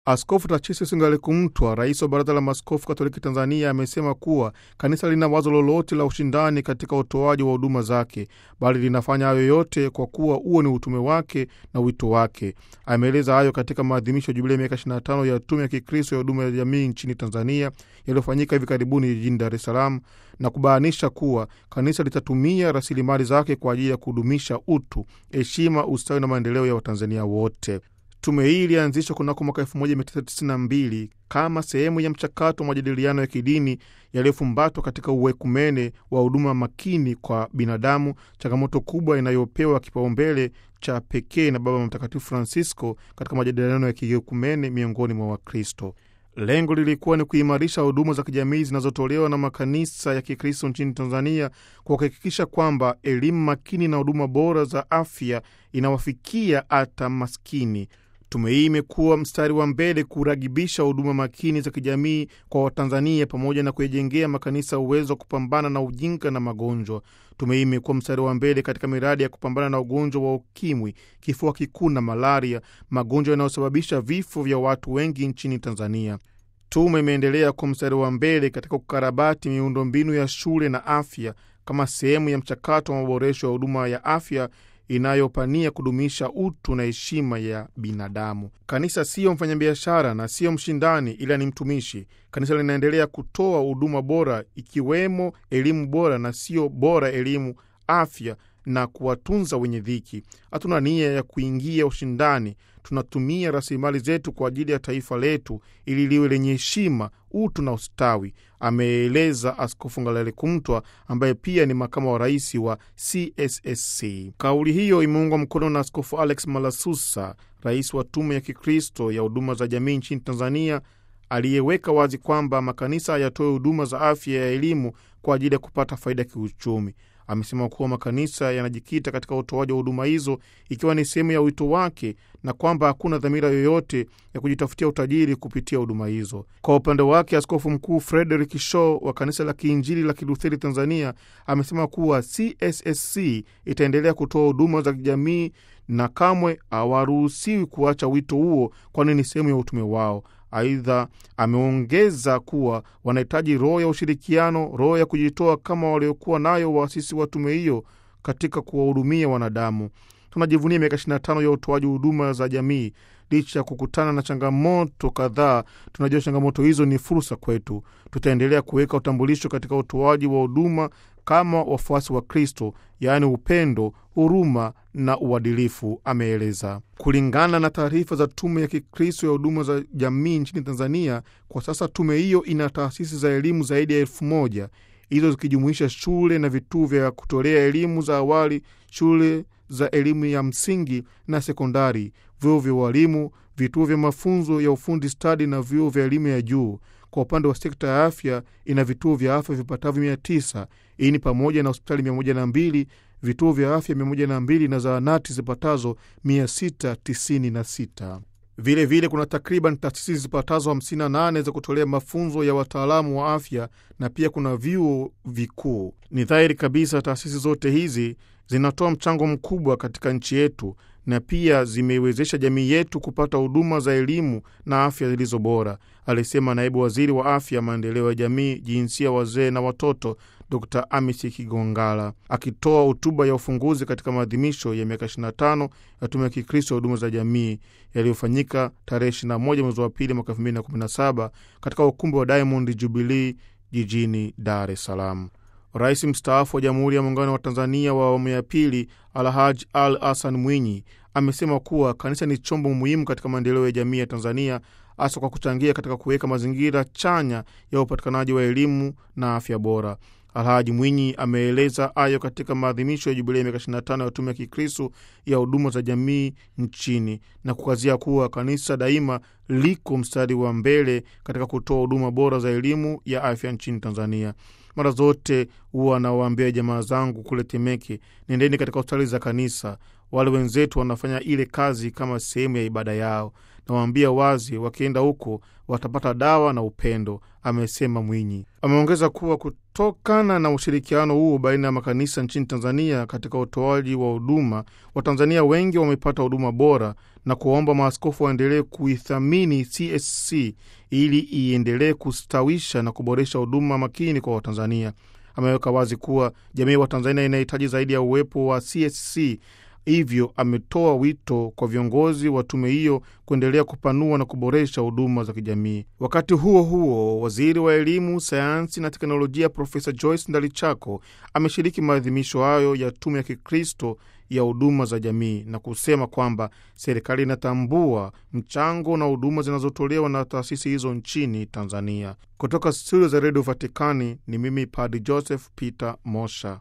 Askofu Tachisis Ngalekumtwa, rais wa Baraza la Maaskofu Katoliki Tanzania, amesema kuwa kanisa lina wazo lolote la ushindani katika utoaji wa huduma zake, bali linafanya hayo yote kwa kuwa huo ni utume wake na wito wake. Ameeleza hayo katika maadhimisho ya jubilei miaka 25 ya Tume ya Kikristo ya Huduma ya Jamii nchini Tanzania yaliyofanyika hivi karibuni jijini Dar es Salaam, na kubainisha kuwa kanisa litatumia rasilimali zake kwa ajili ya kudumisha utu, heshima, ustawi na maendeleo ya Watanzania wote. Tume hii ilianzishwa kunako mwaka 1992 kama sehemu ya mchakato wa majadiliano ya kidini yaliyofumbatwa katika uwekumene wa huduma makini kwa binadamu, changamoto kubwa inayopewa kipaumbele cha pekee na Baba Mtakatifu Francisco katika majadiliano ya kiekumene miongoni mwa Wakristo. Lengo lilikuwa ni kuimarisha huduma za kijamii zinazotolewa na makanisa ya Kikristo nchini Tanzania kwa kuhakikisha kwamba elimu makini na huduma bora za afya inawafikia hata maskini. Tume hii imekuwa mstari wa mbele kuragibisha huduma makini za kijamii kwa Watanzania pamoja na kuyajengea makanisa uwezo wa kupambana na ujinga na magonjwa. Tume hii imekuwa mstari wa mbele katika miradi ya kupambana na ugonjwa wa ukimwi, kifua kikuu na malaria, magonjwa yanayosababisha vifo vya watu wengi nchini Tanzania. Tume imeendelea kwa mstari wa mbele katika kukarabati miundombinu ya shule na afya kama sehemu ya mchakato wa maboresho ya huduma ya afya inayopania kudumisha utu na heshima ya binadamu. Kanisa siyo mfanyabiashara na siyo mshindani, ila ni mtumishi. Kanisa linaendelea kutoa huduma bora, ikiwemo elimu bora na siyo bora elimu, afya na kuwatunza wenye dhiki. Hatuna nia ya kuingia ushindani. Tunatumia rasilimali zetu kwa ajili ya taifa letu ili liwe lenye heshima, utu na ustawi, ameeleza Askofu Ngalekumtwa ambaye pia ni makamu wa rais wa CSSC. Kauli hiyo imeungwa mkono na Askofu Alex Malasusa, rais wa Tume ya Kikristo ya Huduma za Jamii nchini Tanzania, aliyeweka wazi kwamba makanisa yatoe huduma za afya ya elimu kwa ajili ya kupata faida ya kiuchumi. Amesema kuwa makanisa yanajikita katika utoaji wa huduma hizo ikiwa ni sehemu ya wito wake na kwamba hakuna dhamira yoyote ya kujitafutia utajiri kupitia huduma hizo. Kwa upande wake, Askofu Mkuu Frederick Shaw wa Kanisa la Kiinjili la Kilutheri Tanzania amesema kuwa CSSC itaendelea kutoa huduma za kijamii na kamwe hawaruhusiwi kuacha wito huo, kwani ni sehemu ya utume wao. Aidha, ameongeza kuwa wanahitaji roho ya ushirikiano, roho ya kujitoa kama waliokuwa nayo waasisi wa tume hiyo katika kuwahudumia wanadamu. Tunajivunia miaka 25 ya utoaji huduma za jamii. Licha ya kukutana na changamoto kadhaa, tunajua changamoto hizo ni fursa kwetu. Tutaendelea kuweka utambulisho katika utoaji wa huduma kama wafuasi wa Kristo, yaani upendo, huruma na uadilifu, ameeleza. Kulingana na taarifa za Tume ya Kikristo ya Huduma za Jamii nchini Tanzania, kwa sasa tume hiyo ina taasisi za elimu zaidi ya elfu moja hizo zikijumuisha shule na vituo vya kutolea elimu za awali, shule za elimu ya msingi na sekondari, vyuo vya ualimu, vituo vya mafunzo ya ufundi stadi na vyuo vya elimu ya juu. Kwa upande wa sekta ya afya, ina vituo vya afya vipatavyo mia tisa. Hii ni pamoja na hospitali mia moja na mbili, vituo vya afya mia moja na mbili na zahanati zipatazo mia sita tisini na sita. Vilevile vile kuna takriban taasisi zipatazo 58 za kutolea mafunzo ya wataalamu wa afya na pia kuna vyuo vikuu. Ni dhahiri kabisa taasisi zote hizi zinatoa mchango mkubwa katika nchi yetu na pia zimeiwezesha jamii yetu kupata huduma za elimu na afya zilizo bora, alisema naibu waziri wa afya, maendeleo ya jamii, jinsia, wazee na watoto, Dr Amisi Kigongala akitoa hotuba ya ufunguzi katika maadhimisho ya miaka 25 ya Tume ya Kikristo ya Huduma za Jamii yaliyofanyika tarehe 21 mwezi wa pili mwaka 2017 katika ukumbi wa Diamond Jubilee jijini Dar es Salaam. Rais mstaafu wa Jamhuri ya Muungano wa Tanzania wa awamu ya pili Alhaj Al Hassan Mwinyi amesema kuwa kanisa ni chombo muhimu katika maendeleo ya jamii ya Tanzania, hasa kwa kuchangia katika kuweka mazingira chanya ya upatikanaji wa elimu na afya bora. Alhaji Mwinyi ameeleza hayo katika maadhimisho ya jubilei ya miaka 25 ya Tume ya Kikristo ya Huduma za Jamii nchini na kukazia kuwa kanisa daima liko mstari wa mbele katika kutoa huduma bora za elimu ya afya nchini Tanzania. Mara zote huwa anawaambia jamaa zangu kule Temeke, nendeni katika hospitali za kanisa. wale wenzetu wanafanya ile kazi kama sehemu ya ibada yao. Nawaambia wazi, wakienda huko watapata dawa na upendo, amesema Mwinyi. Ameongeza kuwa kutokana na ushirikiano huo baina ya makanisa nchini Tanzania katika utoaji wa huduma, Watanzania wengi wamepata huduma bora na kuwaomba maaskofu waendelee kuithamini CSC ili iendelee kustawisha na kuboresha huduma makini kwa Watanzania. Ameweka wazi kuwa jamii ya Watanzania inahitaji zaidi ya uwepo wa CSC hivyo ametoa wito kwa viongozi wa tume hiyo kuendelea kupanua na kuboresha huduma za kijamii. Wakati huo huo, waziri wa elimu, sayansi na teknolojia Profesa Joyce Ndalichako ameshiriki maadhimisho hayo ya tume ya Kikristo ya huduma za jamii na kusema kwamba serikali inatambua mchango na huduma zinazotolewa na taasisi hizo nchini Tanzania. Kutoka studio za redio Vatikani ni mimi Padi Joseph Peter Mosha.